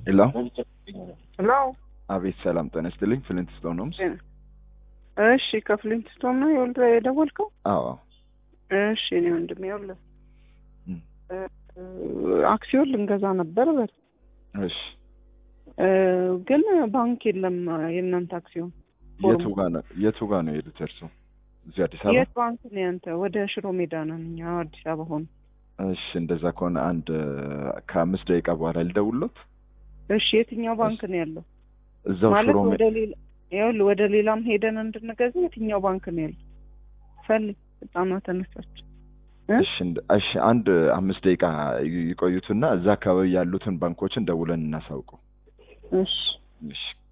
ሄሎ ሄሎ አቤት ሰላም ጤና ይስጥልኝ ፍሊንት ስቶን ሆምስ እሺ ከፍሊንት ስቶን ነው የወልደ የደወልከው አዎ እሺ እኔ ወንድሜ ይኸውልህ እም፣ አክሲዮን ልንገዛ ነበር በል እሺ እ፣ ግን ባንክ የለም የእናንተ አክሲዮን የቱ ጋ ነው የቱ ጋ ነው የሄዱት እርሱ እዚህ አዲስ አበባ የት ባንክ ነው ያንተ ወደ ሽሮ ሜዳ ነን እኛ አዲስ አበባ ሆነ እሺ እንደዛ ከሆነ አንድ ከአምስት ደቂቃ በኋላ ልደውልሎት እሺ የትኛው ባንክ ነው ያለው እዛው ማለት ሽሮ ሜ- ወደ ሌላ ይኸውልህ ወደ ሌላም ሄደን እንድንገዛ የትኛው ባንክ ነው ያለው ፈልግ ህጻኗ ተነሳች እ? እሺ እንደ- እሺ አንድ አምስት ደቂቃ ይ- ይቆዩትና እዛ አካባቢ ያሉትን ባንኮችን ደውለን እናሳውቀው እሺ እሺ